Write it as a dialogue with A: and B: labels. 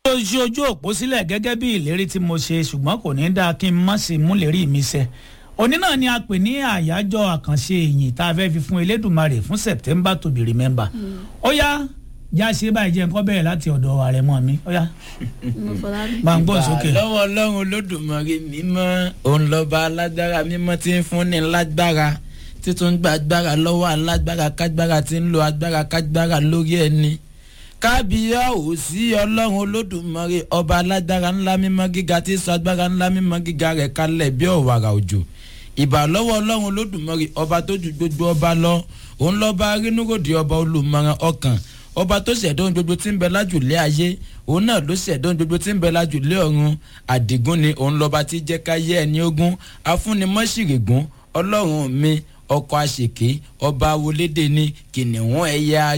A: tó ṣe ojú òpó sílẹ̀ gẹ́gẹ́ bí ìlérí tí mo ṣe ṣùgbọ́n kò ní dáa kí n má sì mú lérí mi ṣẹ òní náà ni a pè ní àyájọ́ àkànṣe ìyìn tá a fẹ́ fi fún elédùnmarè fún september to be remember ó yá já ṣe báyìí jẹ́ nǹkan bẹ̀rẹ̀ láti ọ̀dọ̀ ààrẹ mọ́ mi ó yá máa ń gbọ́n sókè.
B: lọ́wọ́ ọlọ́run olódùmarè mímọ́ òun lọ́ba alágbára mímọ́ tí ń fúnni lágbára títún gba agbára lọ́wọ́ alágbára kágbára tí ń lo agbára kágbára lórí ẹni kábíyá ò sí ọlọ́run olódùmarè ọba alágbára ńlá mímọ́ gíga tí sọ agbára ńlá mímọ́ gíga rẹ̀ kalẹ̀ bí ọ̀wàrà òjò ìbà lọ́wọ́ ọlọ́run olódùmarè ọba tó ju gbogbo ọba lọ òun lọ́ba arínúròdì ọba olùmọ̀ràn ọkàn ọba tó ṣẹ̀dá ohun gbogbo tí ń bẹ lájùlé ayé òun náà ló ṣẹ̀dá ohun gbogbo tí ń bẹ lájùlé ọ̀run àdìgún ni òun lọ́ba tí jẹ́ ká yé ẹni ogún afúnimọ́sìrègún ọlọ́run mi ọkọ̀ àṣèké ọba awolede ni kìnìún ẹ̀yà